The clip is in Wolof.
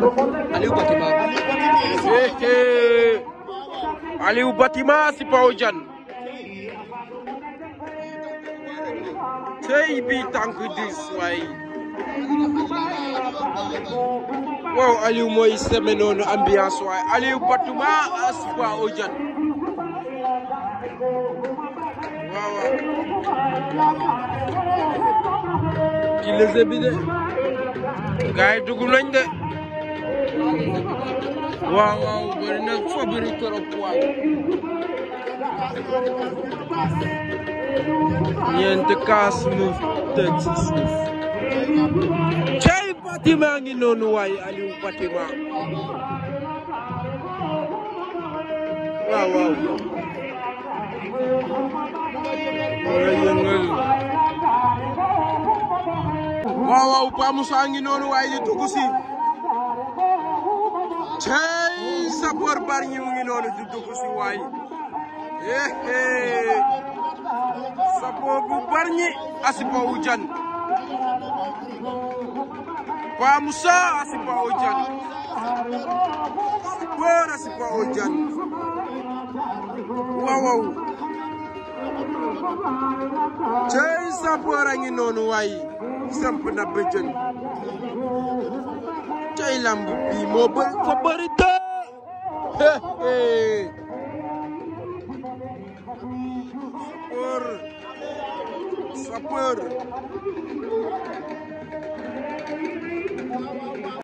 Aliou Batima Hehe. Aliou Batima si Paw Jan tey bi tànk dis waay waaw Aliou mooy seme noonu ambiance waay Aliou Batima si Paw Jan waaw waaw ci lese bi de gaay dugg nañ de waaw waaw bëri na fa bëri trop waay ñeent kaas mu teg si suuf cey Batima ngi noonu waay Aliou Batima waaw waaw wala yëngal waaw waaw Pa Moussa ngi noonu waay di dugg si cey sapeur Bargny mu ngi noonu di dugg si waay eh sapeur bu Bargny Asipa Jan Pa Moussa Asipa Jan sapeur Asipa Jan waaw waaw cey sapeur a ngi noonu waay samp na bëjën cey lamb bi moo bëri fa bëri te sapeur sapeur